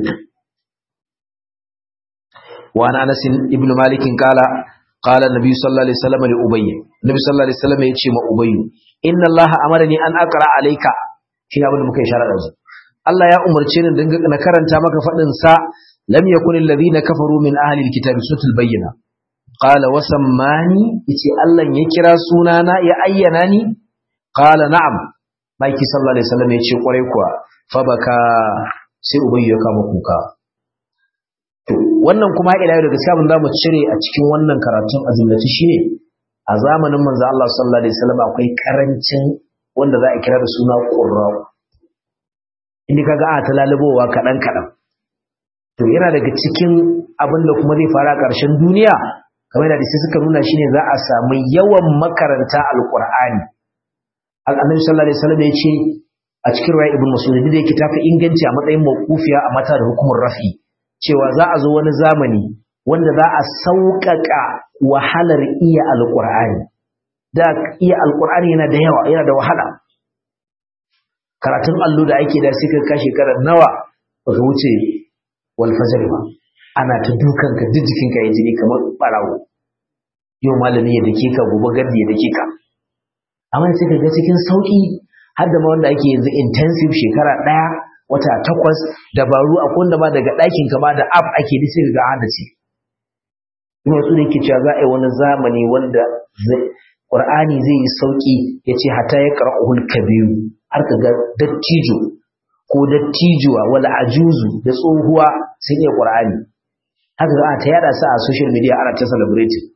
wa anas ibn malik qala قال النبي صلى الله عليه وسلم لأبي النبي صلى الله عليه وسلم يتشي ما أبي إن الله أمرني أن أقرأ عليك شين أبدا مكي شارع رجل الله يا أمر تشين نكرن تامك فأنن سا لم يكن الذين كفروا من أهل الكتاب سورة البينة قال وسماني يتي الله يكرا سونانا يا أيناني قال نعم مايكي صلى الله عليه وسلم يتشي قريكوا فبكى sai ubayyu ya kama kuka wannan kuma ila yau da gaskiya mun zamu cire a cikin wannan karatun azumlati shine a zamanin manzo Allah sallallahu alaihi wasallam akwai karancin wanda za a kira da suna qurra inda kaga a ta lalubowa kadan kadan to yana daga cikin abin da kuma zai fara ƙarshen duniya kamar da sai suka nuna shine za a samu yawan makaranta alqur'ani annabi sallallahu alaihi wasallam ya ce a cikin riwaya ibn mas'ud da yake tafi inganci a matsayin mawqufiya a mata da hukumar rafi cewa za a zo wani zamani wanda za a sauƙaƙa wahalar iya alqur'ani da iya alqur'ani yana da yawa yana da wahala karatun allo da ake da sai ka shekarar nawa baka wuce wal fajr ba ana ta dukan ka duk jikin ka jini kamar barawo yau malami ya dake ka gobe gardi ya dake ka amma sai ka ga cikin sauki har da ma wanda ake yanzu intensive shekara ɗaya wata takwas dabaru a wanda ma daga ɗakin ka ma da app ake da sai ga hada ce kuma su ne ke cewa za a yi wani zamani wanda Qur'ani zai yi sauki ya ce hata ya qara'ul kabiru har ka ga dattijo ko dattijuwa wala ajuzu da tsohuwa sun yi Qur'ani haka za a ta yada su a social media ana ta celebrating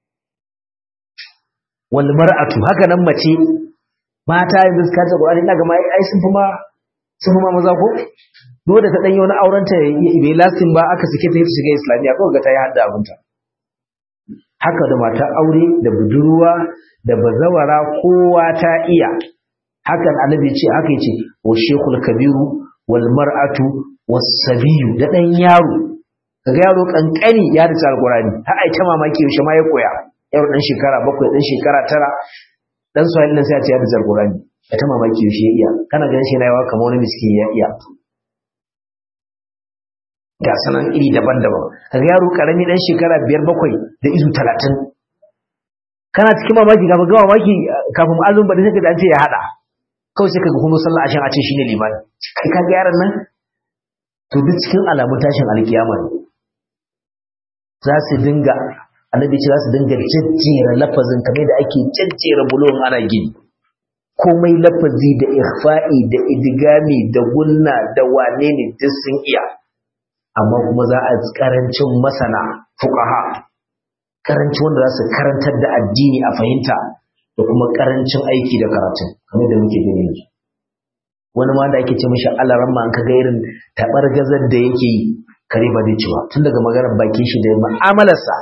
wal mar'atu haka nan mace mata yanzu suka ta Qur'ani ina ga mai ai sun fi ma sun fi ma maza ko dole da ta danyi wani auren ta bai lasting ba aka sake ta shiga islamiya ko ga ta yi hadda abunta haka da mata aure da budurwa da bazawara kowa ta iya hakan annabi ce haka yace wa shekul kabiru wal mar'atu was sabiyu da dan yaro kaga yaro kankani ya da alqurani har ai ta mamaki yaushe ma ya koya yaro dan shekara bakwai dan shekara tara dan soyayya nan sai a ce ya da alqurani ya ta mamaki yaushe ya iya kana ganin shi na yawa kamar wani miskin ya iya ga sanan iri daban-daban kaga yaro karami dan shekara biyar bakwai da izu talatin kana cikin mamaki kafin ga mamaki kafin azumi ba da sai ka ce ya hada kawai sai kaga kuma sallah ashin a ce shine limani kai kaga yaron nan to duk cikin alamun tashin alkiyama ne za su dinga annabi ce za su dinga jajjera lafazin kamar da ake jajjera bulon ana gini komai lafazi da ikhfa'i da idigami da gunna da wane ne duk sun iya amma kuma za a karancin masana fuqaha karancin wanda za su karantar da addini a fahimta da kuma karancin aiki da karatun kamar da muke gani yanzu wani ma da ake ce mishi alaran ma an kaga irin tabar gazar da yake yi kare ba zai ci ba tun daga maganar bakin shi da mu'amalarsa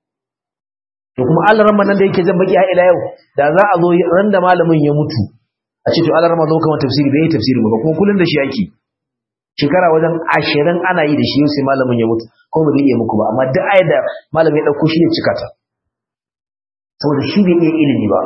to kuma alaran ma nan da yake jan baki har ila yau da za a zo ran da malamin ya mutu a ce to alaran ma zo kamar tafsiri bai yi tafsiri ba kuma kullun da shi yake shekara wajen ashirin ana yi da shi sai malamin ya mutu ko ba zai iya muku ba amma duk ayar da malamin ya ɗauko shi ne cika ta saboda shi bai iya ilimi ba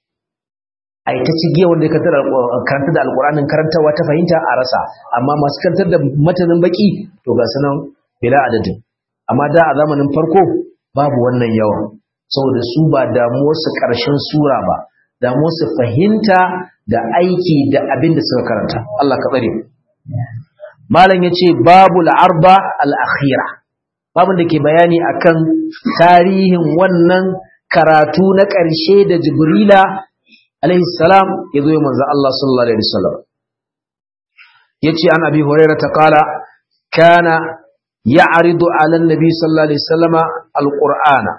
a yi ta cigiya wanda ya karanta da alƙur'anin karantarwa ta fahimta a rasa amma masu karantar da matanin baki to ga sanan bila adadin amma da a zamanin farko babu wannan yawan saboda su ba damuwarsu ƙarshen sura ba damuwarsu fahimta da aiki da abin da suka karanta Allah ka tsare malam yace babul arba al-akhira babun da ke bayani akan tarihin wannan karatu na ƙarshe da jibrila alaihi salam yazo ya manzo Allah sallallahu alaihi wasallam yace an abi hurairah ta qala kana ya'ridu ala an-nabi sallallahu alaihi wasallama al-qur'ana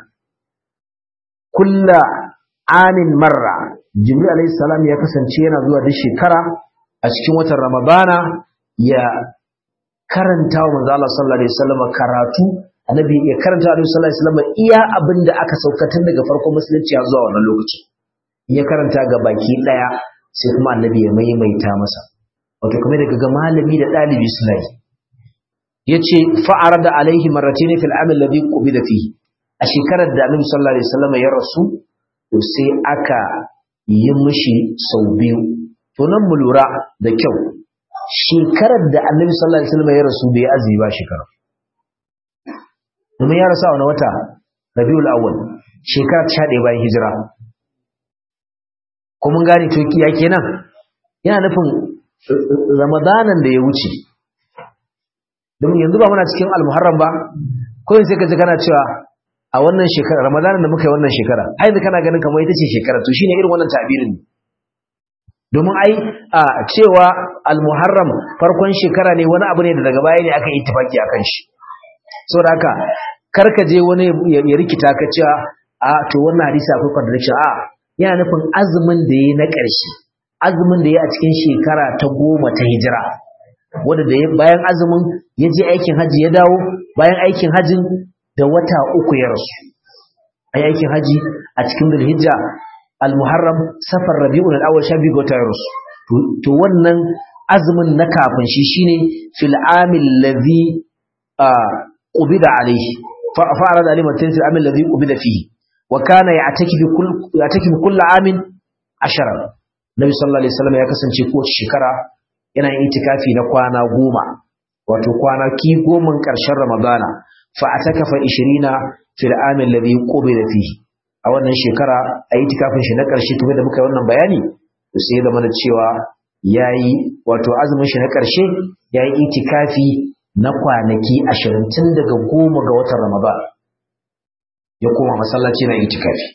kulla amin marra jibril alaihi salam ya kasance yana zuwa duk shekara a cikin watan ramadana ya karanta wa manzo Allah sallallahu alaihi wasallam karatu annabi ya karanta wa sallallahu alaihi wasallam iya abinda aka saukatan daga farkon musulunci zuwa wannan lokaci ya karanta ga baki daya sai kuma annabi ya maimaita masa wato kuma daga ga malami da dalibi suna yi yace fa'arada alaihi marratayn fil amal ladhi qubida fihi a shekarar da annabi sallallahu alaihi wasallam ya rasu to sai aka yi mishi sau biyu to nan mu lura da kyau shekarar da annabi sallallahu alaihi wasallam ya rasu bai azumi ba shekarar domin ya rasu a wani wata rabiul awwal shekara ta 11 bayan hijira ko mun gane to ya kenan yana nufin ramadanan da ya wuce domin yanzu ba muna cikin almuharram ba ko sai ka ji kana cewa a wannan shekara ramadanan da muka yi wannan shekara ai da kana ganin kamar ita ce shekara to shine irin wannan tabirin ne domin ai a cewa al-muharram farkon shekara ne wani abu ne da daga baya ne aka yi tafaki akan shi saboda haka karka je wani ya rikita ka cewa a to wannan hadisi akwai contradiction a yana nufin azumin da yayi na ƙarshe azumin da ya a cikin shekara ta goma ta hijira wanda da bayan azumin ya je aikin haji ya dawo bayan aikin hajin da wata uku ya rasu a aikin haji a cikin zulhijja al-muharram safar rabi'ul awwal sha biyu ga wata ya rasu to wannan azumin na kafin shi shine fil amil ladhi qubida alayhi fa arada alayhi matan fil amil ladhi qubida fihi wa kana ya'takifu kull ya'takifu kull amin ashara nabi sallallahu alaihi wasallam ya kasance ko shekara yana yin itikafi na kwana goma wato kwana ki goman karshen ramadana fa atakafa 20 fil amil ladhi qubida fihi a wannan shekara a itikafin shi na karshe kuma da muka yi wannan bayani to sai da mana cewa yayi wato azumin shi na karshe yayi itikafi na kwanaki 20 tun daga goma ga watan ramadan ya koma masallaci na itikafi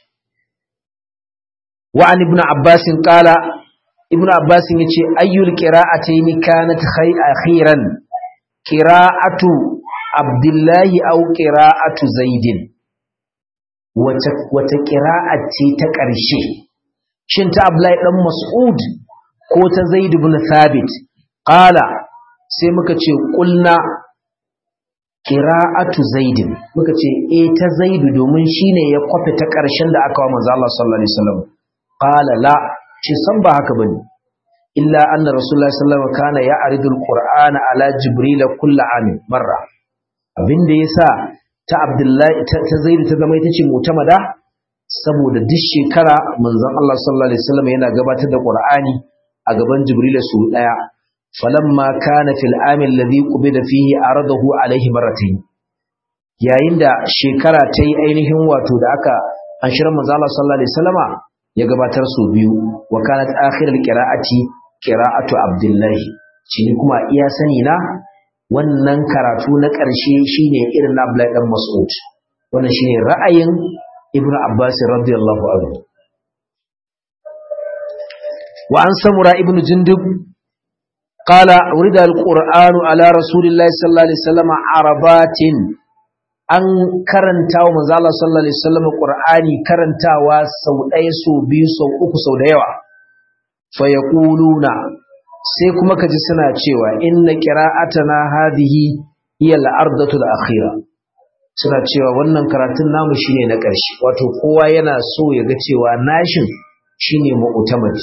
wa an ibnu abbas qala ibnu abbas yace ayyul qira'atayn kanat khayran qira'atu abdullahi aw qira'atu zaidin wata wata qira'a ce ta ƙarshe shin ta abdullahi dan mas'ud ko ta zaid ibn thabit qala sai muka ce qulna qira'atu zaidin muka ce eh ta zaidu domin shine ya kwafe ta ƙarshen da aka wa manzo Allah sallallahu alaihi wasallam qala la ce san ba haka bane illa anna rasulullahi sallallahu alaihi wasallam kana ya'ridul qur'ana ala jibril kullu amin marra abinda yasa ta abdullahi ta zaidu ta zama ita ce mutamada saboda duk shekara manzon Allah sallallahu alaihi wasallam yana gabatar da qur'ani a gaban jibril su daya falamma kana fil amin alladhi qubida fihi aradahu alaihi marratayn yayin da shekara ta yi ainihin wato da aka an shirin manzo Allah sallallahu alaihi wasallama ya gabatar su biyu wa kanat akhirul qira'ati qira'atu abdullahi shi kuma iya sani na wannan karatu na ƙarshe shine irin na Abdullahi dan Mas'ud wannan shine ra'ayin Ibn Abbas radiyallahu anhu wa an samura ibn jundub قال ورد القرآن على رسول الله صلى الله عليه وسلم عربات an karanta wa manzo Allah sallallahu alaihi wasallam Qur'ani karantawa sau ɗaya sau biyu sau uku sau da yawa fa yaquluna sai kuma kaji suna cewa inna qira'atana hadhihi hiya al-ardatu al-akhira suna cewa wannan karatun namu shine na ƙarshe wato kowa yana so ya ga cewa nashin shine mu'tamadi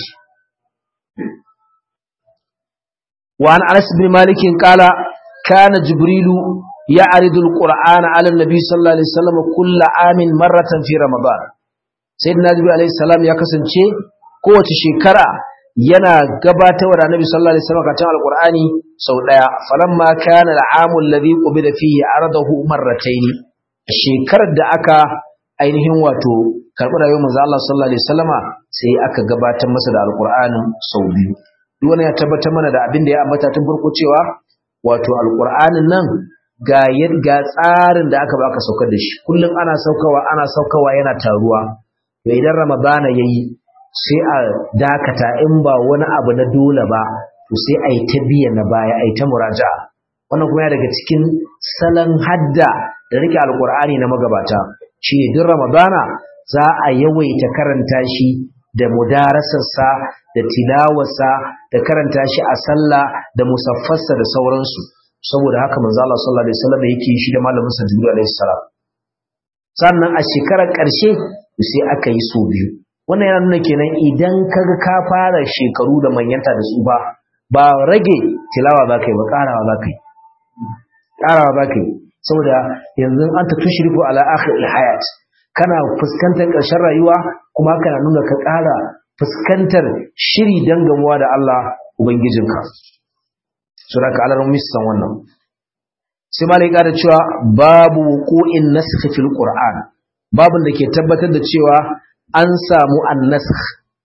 wa an Anas bin Malik qala kana Jibrilu يعرض القرآن على النبي صلى الله عليه وسلم كل عام مرة في رمضان سيدنا جبريل عليه السلام ya kasance kowace shekara yana gabatar da Annabi sallallahu alaihi wasallam karatun alqur'ani sau daya falamma kana al'amu alladhi qubida fihi aradahu marratayn shekarar da aka ainihin wato karbi rayuwar manzo Allah sallallahu alaihi wasallama sai aka gabatar masa da alqur'anin sau biyu duk wani ya tabbatar mana da abin da ya ambata tun farko cewa wato alqur'anin nan ga ga tsarin da aka baka saukar da shi kullum ana saukawa ana saukawa yana taruwa to idan ramadana yayi sai a dakata in ba wani abu na dole ba to sai ai ta biya na baya ai ta muraja'a wannan kuma ya daga cikin salon hadda da rike alqur'ani na magabata shine duk ramadana za a yawaita karanta shi da mudarasarsa da tilawarsa da karanta shi a sallah da musaffarsa da sauransu saboda haka manzo Allah sallallahu alaihi wasallam yake shi da malamin sa Jibril alaihi salam sannan a shekarar ƙarshe sai aka yi so biyu wannan yana nuna kenan idan kaga ka fara shekaru da manyanta da su ba ba rage tilawa za ka yi ba ƙarawa za ka yi ƙarawa za ka yi saboda yanzu an ta tushriku ala akhir hayat kana fuskantar ƙarshen rayuwa kuma kana nuna ka ƙara fuskantar shiri dan gamuwa da Allah ubangijinka sura ka alarar san wannan sai malai ƙara cewa babu wuqu'in nasakh fil qur'an babun da ke tabbatar da cewa an samu annasakh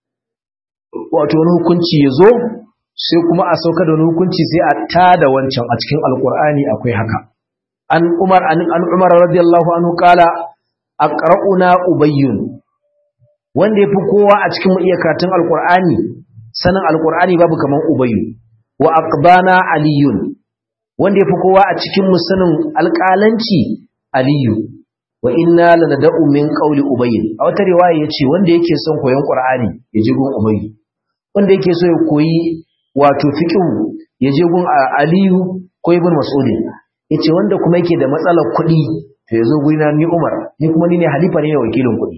wato wani hukunci yazo sai kuma a sauka da wani hukunci sai a tada wancan a cikin alqur'ani akwai haka an umar an, an umar radiyallahu anhu qala aqra'una ubayyun wanda yafi kowa a cikin iya karatun alqur'ani sanin alqur'ani babu kaman ubayyu wa aqbana aliyun wanda yafi kowa a cikin musanin alƙalanci aliyu wa inna lanada'u min qawli ubayy a wata riwaya yace wanda yake son koyon qur'ani ya ji gun ubayy wanda yake so ya koyi wato fiqhu ya je gun Aliyu ko Ibn Mas'ud yace wanda kuma yake da matsalar kuɗi to yazo gurina ni Umar ni kuma ni ne halifa ne wakilin kuɗi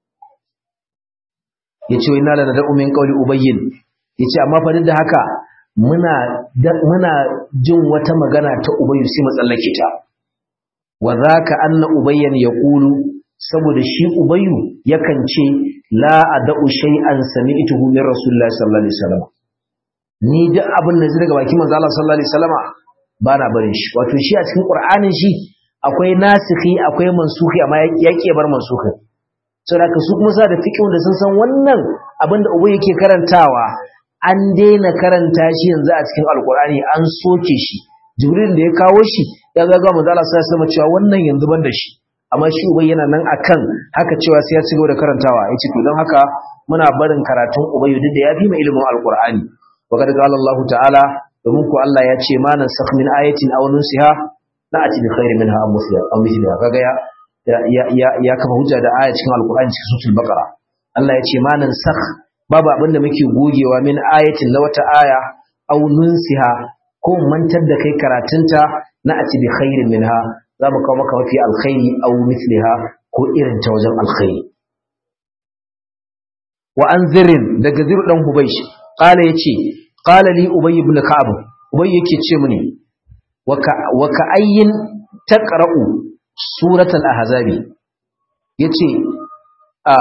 yace inna la nad'u min qawli ubayyin yace amma fa duk da haka muna muna jin wata magana ta ubayyu sai mu tsallake ta wa zaka anna ubayyan yaqulu saboda shi ubayyu yakan ce la ad'u shay'an sami'tuhu min rasulillahi sallallahu alaihi wasallam ni duk abin da zai daga bakin manzo Allah sallallahu alaihi wasallama ba na barin shi wato shi a cikin qur'anin shi akwai nasikhi akwai mansukhi amma ya ke bar mansukhi saboda su kuma sa da fiqh da sun san wannan abin da ubayyu yake karantawa an daina karanta shi yanzu a cikin alqur'ani an soke shi jibril da ya kawo shi ya ga manzo Allah sallallahu alaihi wasallam cewa wannan yanzu ban da shi amma shi ubai yana nan akan haka cewa sai ya ci gaba da karantawa yace to don haka muna barin karatun ubayyu duk da yafi mai ilimin alqur'ani wa kad qala Allah ta'ala domin ku Allah ya ce ma nan sakh min ayatin aw nusiha la ati bi khairin minha aw mithliha aw mithliha kaga ya ya ya ya kafa hujja da aya cikin alqur'ani cikin suratul baqara Allah ya ce ma nan sakh babu abinda muke gogewa min ayatin la wata aya aw nunsiha ko mantar da kai karatunta na ati bi khairin minha za mu kawo maka mafi alkhairi aw mithliha ko irin ta wajen alkhairi wa an zirin daga ziru dan hubaysh qala yace qala li ubay ibn ka'ab ubay yake ce mini wa ka ayyin taqra'u surat al-ahzab yace a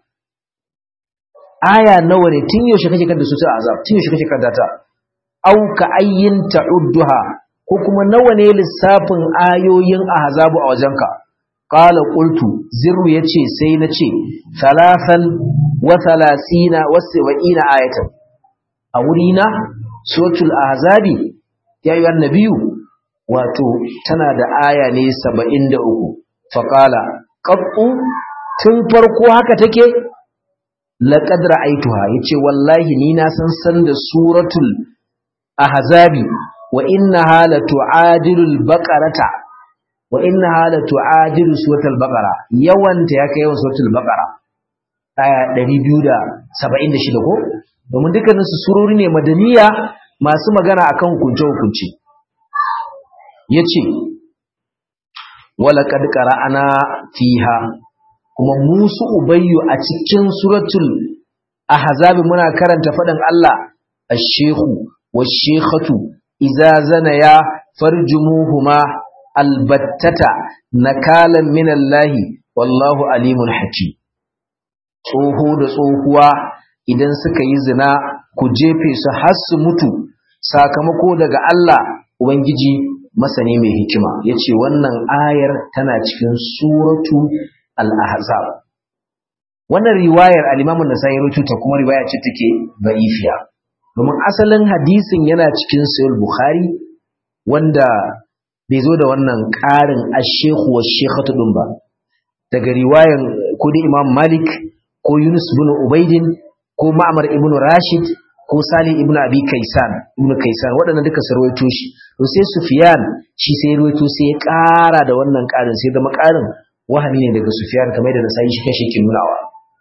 aya nawa ne tun yaushe kake kanta surat al-ahzab tun yaushe kake kanta ta au ka ayyin ta'udduha ko kuma nawa ne lissafin ayoyin ahzabu a wajenka qala qultu zirru yace sai nace salasan wa salasina wa sab'ina ayatan a wurina suratul ahzabi ya yi annabiyu wato tana da aya ne 73 fa qala qattu tun farko haka take laqad ra'aituha yace wallahi ni na san san da suratul ahzabi wa innaha la tu'adilul baqarata wa innaha la tu'adilu suratul baqara yawanta yake yawan suratul baqara aya 276 ko domin dukkanin su surori ne madaniya masu magana akan hukunce hukunci yace wala kad qara'ana fiha kuma musu ubayyu a cikin suratul ahzab muna karanta faɗin Allah ash-shaykhu wash-shaykhatu idza zanaya farjumuhuma albattata nakalan minallahi wallahu alimun hakim tsoho da tsohuwa idan suka yi zina ku jefe su har su mutu sakamako daga Allah ubangiji masani mai hikima yace wannan ayar tana cikin suratu al-ahzab wannan riwayar al-Imam an-Nasa'i ta kuma riwaya ce take da'ifiya domin asalin hadisin yana cikin sahih Bukhari wanda bai zo da wannan ƙarin ash-shaykhu wash-shaykhatu din ba daga riwayan ko da Imam Malik ko Yunus ibn Ubaidin ko Ma'mar ibn Rashid ko Salih ibn Abi Kaisan ibn Kaisan waɗannan duka sarwaito shi to sai Sufyan shi sai ruwaito sai ya ƙara da wannan ƙarin sai zama ƙarin wahami ne daga Sufyan kamar da Nasa'i shi kashe ke nunawa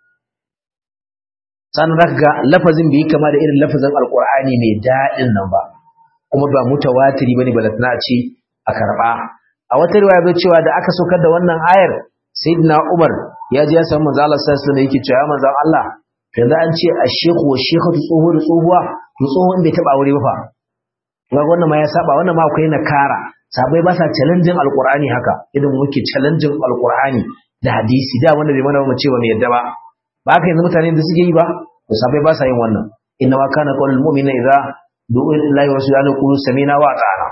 sannan zaka ga lafazin bai kama da irin lafazin Alƙur'ani mai daɗin nan ba kuma ba mutawatiri bane balatna a ce a karɓa a wata riwaya bai cewa da aka saukar da wannan ayar sayyidina Umar ya ji ya samu manzo Allah sallallahu alaihi wasallam yake cewa manzo Allah yanzu an ce a shehu wa shekhatu tsoho da tsohuwa to tsohon bai taba aure ba fa ga wannan ma ya saba wannan ma akwai nakara sabai ba sa challenging alqur'ani haka idan muke challenging alqur'ani da hadisi da wanda bai mana mu ce ba mu yadda ba ba haka yanzu mutane da suke yi ba to sabai ba sa yin wannan inna ma kana qawlul mu'mina idza du'u lillahi wa rasulihi qulu sami'na wa ata'na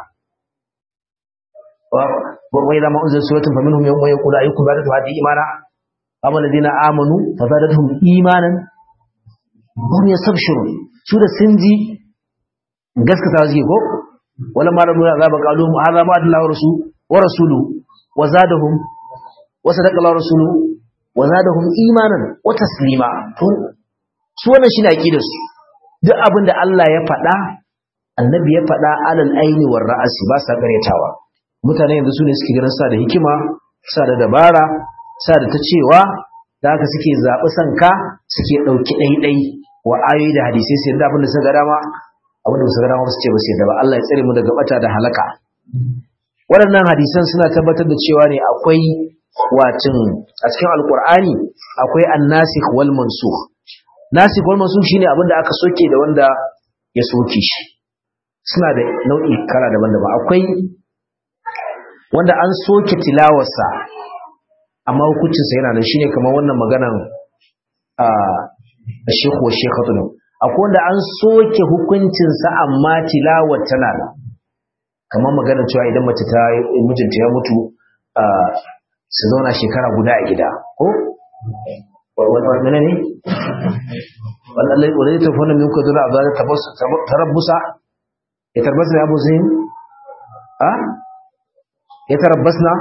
wa idza ma unzila suratun faminhum man yaqulu ayyukum badatu hadhihi imana amma alladhina amanu fazadatuhum imanan hum yastabshirun su da sun ji gaskata suke ko wala ma rabu azaba qalu hadha ma adallahu rasul wa rasuluhu wa zadahum wa sadaqa Allah rasuluhu wa zadahum imanan wa taslima to su wannan shine aqidar su duk abin da Allah ya faɗa annabi ya faɗa alal aini war ra'asi ba sa karyatawa mutane yanzu su ne suke ganin sa da hikima sa da dabara sa da ta cewa da haka suke zaɓi sanka suke ɗauki ɗaiɗai wa ayoyi da hadisai su yarda abin da suka ga dama abin da suka ga dama su ce ba su yarda ba Allah ya tsare mu daga bata da halaka waɗannan hadisan suna tabbatar da cewa ne akwai watin a cikin alkur'ani akwai annasikh wal mansukh nasikh wal mansukh shine abin da aka soke da wanda ya soke shi suna da nau'i kala daban-daban akwai wanda an soke tilawarsa amma hukuncinsa yana nan shine kamar wannan maganan a shekhu wa shekhatu ne akwai wanda an soke hukuncinsa amma tilawar tana nan kamar maganar cewa idan mace ta mijinta ya mutu su zauna shekara guda a gida ko wane ne wadda ta fona min kudu da abuwa tarabbusa ya tarbasa ya buzi a ya tarabbasna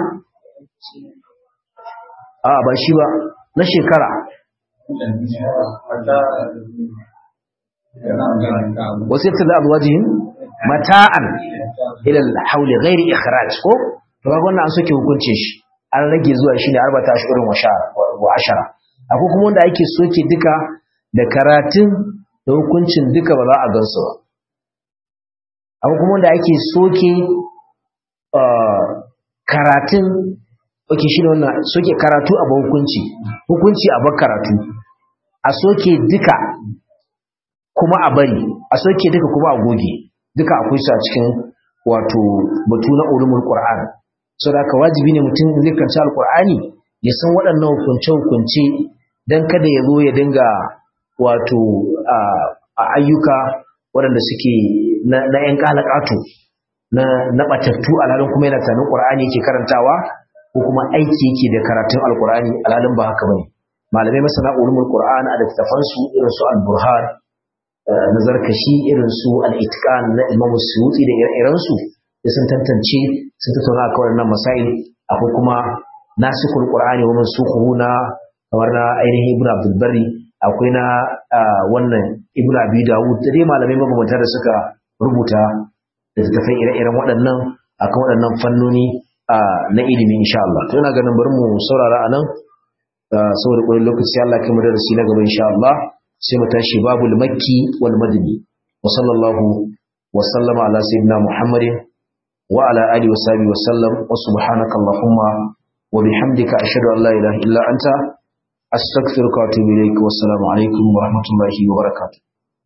a ba shi ba na shekara wasu yadda da abuwa jihin mata'an ilal hauli ghairi ikhraj ko to ga wannan an soke hukuncin shi an rage zuwa shi ne arbata ashirin wa ashara akwai kuma wanda ake soke duka da karatun da hukuncin duka ba za a gansu ba akwai kuma wanda ake soke karatun oke shi ne wannan soke karatu a hukunci hukunci a bar karatu a soke duka kuma a bari a soke duka kuma a goge duka akwai su a cikin wato batu na ulumul qur'an so da wajibi ne mutum zai kanci alqur'ani ya san waɗannan hukunce hukunce dan kada ya zo ya dinga wato a ayyuka waɗanda suke na yan kalakatu na na batattu alhalin kuma yana tanin qur'ani yake karantawa ko kuma aiki yake da karatun alqur'ani alhalin ba haka bane malamai masana ulumul qur'an a littafansu irin su al-burhan na zarkashi irin su al-itqan na Imam Suyuti da ire-irensu da sun tantance sun tattauna akan wannan masail akwai kuma nasikul qur'ani wa mansukhuhu na kamar na ainihin Ibn Abdul Barri akwai na wannan Ibn Abi Dawud da dai malamai mabambanta da suka rubuta da tafai ire-iren waɗannan akan waɗannan fannoni na ilimi insha Allah to ina ganin bari mu saurara anan saboda ƙwarin lokaci Allah kai mu darasi na gaba insha Allah sai mu tashi babul makki wal madani wa sallallahu wa sallama ala sayyidina muhammadin wa ala alihi wa sahbihi wa sallam wa subhanaka allahumma wa bihamdika ashhadu an la ilaha illa anta astaghfiruka wa atubu ilaik wa assalamu alaikum wa rahmatullahi wa barakatuh